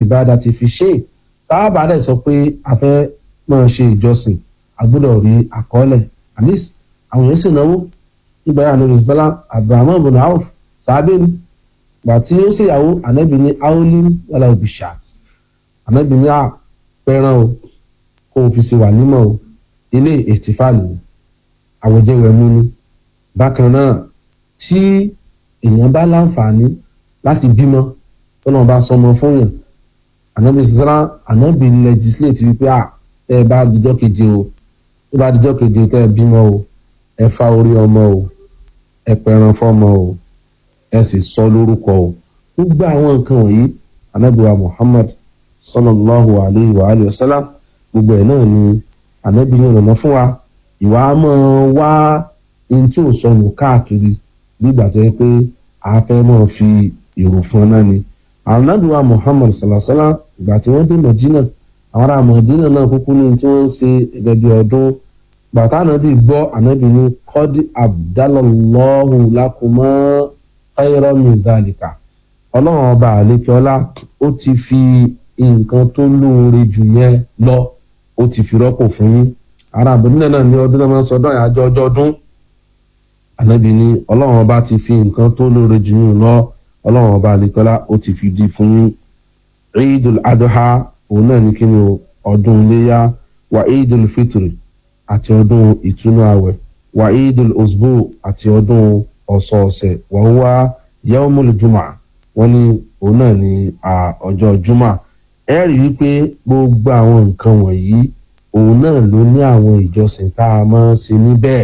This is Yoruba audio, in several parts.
ìbáda ti fi ṣe táàbà dẹ̀ sọ pé a fẹ́ máa ṣe ìjọsìn a gbọ́dọ̀ rí àkọọ́lẹ̀ at least àwọn èèyàn sì náwó nígbà yà lórí sọlá abraham bin auf sábẹ́ ni gbà tí ó ṣèyàwó ànábì ní aolim wàlá òbí shat ànábì ní àpẹẹrẹ o kó o fi ṣe wà nímọ̀ o ilé ètìfáàlì àwòjẹwẹmú ni bákan náà tí èèyàn bá láǹfààní láti bímọ tọ́nà bá sọmọ fún yàn ànábì sọ́ra ànábì legislate wípé à tẹ́ ẹ bá dijọ́ keje o tó bá dijọ́ keje tẹ́ ẹ bímọ o ẹ fa orí ọmọ o ẹ pẹran fọmọ o ẹ sì sọ lórúkọ o gbogbo àwọn nǹkan wọ̀nyí ànábì wa muhammad sallallahu alayhi wa alayhi wa sallam gbogbo ẹ̀ náà ni ànábì yẹn lọ́nà fún wa ìwà máa wá ohun tí ò sọnù káàkiri nígbà tó yẹ pé a fẹ́ máa fi èrò fún ọ náà ni ànábì wa muhammad salasala ìgbà tí wọ́n dé medina àwọn ará medina náà kúkú ní tí wọ́n ń ṣe gẹ́gẹ́ bí ọdún bàtà ànábì gbọ́ ànábì ní kọ́dí abdallahu lakuma ayọ́rọ́mì dalika ọlọ́run ọba àlékeọlá ó ti fi nǹkan tó lóore jù yẹn lọ ó ti fi rọ́pò fún yín ará medina náà ní ọdún náà máa ń sọdọ́ àyájọ́ ọjọ́ ọdún ànábì ní ọlọ́run ọba ti fi nǹkan tó lóore jù yín lọ ọlọ́run ọba àlekọ́lá ó ti fi di fún yín eidul adha òun náà ní kíni ọdún iléyà wa eidul fitri àti ọdún ìtúnú àwẹ̀ wa eidul osbo àti ọdún ọ̀sọ̀ọ̀sẹ̀ wà ń wá yaumul juma wọ́n ní òun náà ní ọjọ́ juma ẹ rí i pé gbogbo àwọn nǹkan wọ̀nyí òun náà ló ní àwọn ìjọsìn tá a máa ń ṣe níbẹ̀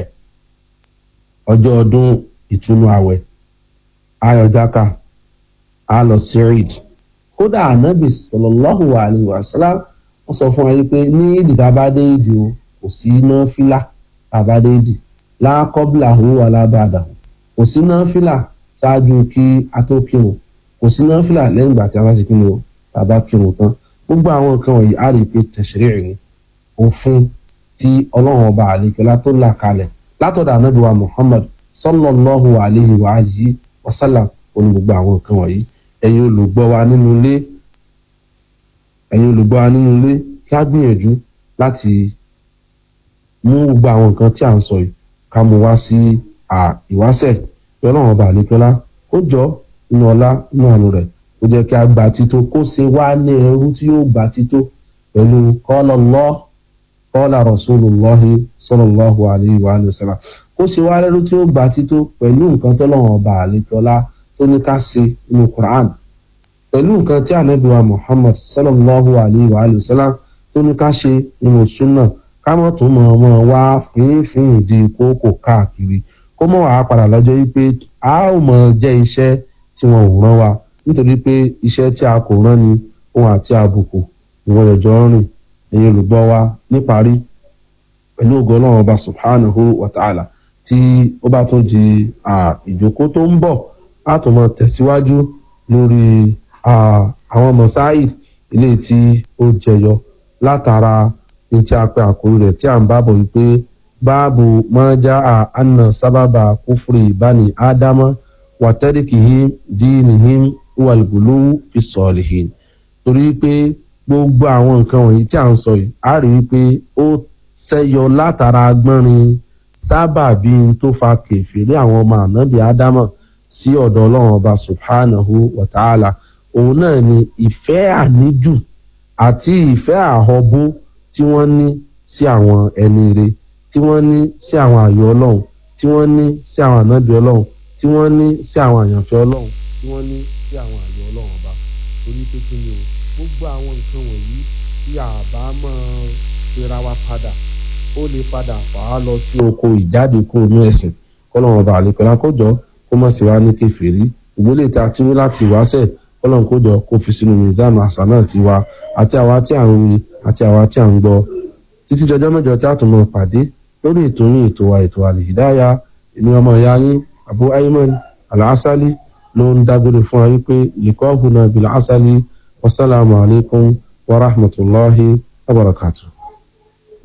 ọjọ́ ọdún ìtúnú àwẹ̀ ayọ̀jáka a lọ sí eid kódà ànábì sallallahu alayhi wa sallam wọ́n sọ fún wa yìí pé ní ìdí tá a bá dé ìdí o kò sí iná fílà tá a bá dé ìdí lákọ́bìlà owó alábàdà kò sí iná fílà ṣáájú kí a tó kírun kò sí iná fílà lẹ́yìn ìgbà tí a bá ti kírun o tá a bá kírun tán gbogbo àwọn nǹkan wọ̀nyí a rí i pé tẹ̀sírì ni òfin tí ọlọ́run ọba àlekèlá tó là kalẹ̀ látọ̀dọ̀ ànábì wa muhammad sallallahu alayhi wa alihi wa sallam oní gbogbo àwọn nǹkan wọ̀nyí ẹ̀yin olùgbọ́ wa nínú ilé ẹ̀yin olùgbọ́ wa nínú ilé kí á gbìyànjú láti mú gbogbo àwọn nǹkan tí à ń sọ yìí ká mú wá sí ìwásẹ̀ bí ọlọ́run ọba àlekọ́lá ó jọ nínú ọlá nínú àánú rẹ̀ ó jẹ́ kí a gba tító kó ṣe wá ní ẹrú tí yóò gba tító pẹ̀lú qala Allah qala Rasulullahi sallallahu alayhi wa sallam kó ṣe wá lẹ́rú tí ó gba tító pẹ̀lú nǹkan tọ́lọ́run ọba àlekọ́lá tó ní ká ṣe nínú Quran pẹ̀lú nǹkan tí ànábì wa Muhammad sallallahu alayhi wa sallam tó ní ká ṣe nínú sunna ká mọ̀ tó mọ̀ ọmọ wa fínfín ìdí kókò káàkiri kó mọ̀ wàá padà lọ́jọ́ yìí pé a ó mọ̀ jẹ́ iṣẹ́ tí wọn ò rán wa nítorí pé iṣẹ́ tí a kò rán ni ohun àti àbùkù ìwọ̀n ẹ̀jọ́ rìn ẹ̀yin olùgbọ́ wa níparí pẹ̀lú ògo ọlọ́run ọba subhanahu wa ta'ala tí ó bá tún di ìjókòó tó ń bọ̀ a tún mọ tẹ̀síwájú lórí àwọn mọ̀sáì ilé tí ó jẹyọ látara ní tí a pè àkórí rẹ̀ tí à ń bábọ̀ wípé báàbù máa já a anna sábàbà kúfúrì bani ádámà wàtẹ́rìkìhí dínìhí wàlgùlù fi sọ̀lìhìn torí pé gbogbo àwọn nǹkan wọ̀nyí tí à ń sọ yìí a rí i pé ó ṣẹ́yọ látara agbọ́nrin sábàbí tó fa kèfèrí àwọn ọmọ ànábì ádámà sí ọ̀dọ̀ ọlọ́run ọba subhanahu wa ta'ala òun náà ni ìfẹ́ àníjù àti ìfẹ́ àhọ́bó tí wọ́n ní sí àwọn ẹni ire tí wọ́n ní sí àwọn àyọ̀ ọlọ́run tí wọ́n ní sí àwọn ànábì ọlọ́run tí wọ́n ní sí àwọn àyànfẹ́ ọlọ́run tí wọ́n ní sí àwọn àyọ̀ ọlọ́run ọba torí pé kí ni o gbogbo àwọn nǹkan wọ̀nyí tí àbá máa fira wa padà ó lè padà fà á lọ sí oko ìjáde kúrò ní ẹ̀sìn kọ́lọ́run ọba àlekọ́lá kó jọ kó má sì wá ní kẹfìrí ìgbélé tí a ti wí láti wáṣẹ̀ kọ́lọ́run kó jọ kó fi sínú mizan àṣà náà ti wa àti àwa tí à ń wí àti àwa tí à ń gbọ́ títí dọjọ́ mẹ́jọ tí a tún máa pàdé lórí ètò yín ètò wa ètò àlèhídáyà èmi ọmọ ìyá yín abu ayman alásálí ló ń dágbére fún wa wípé lìkọ́ hùnà bìlà ásálí wasalaamu alaykum wa rahmatulahi wa barakatuh.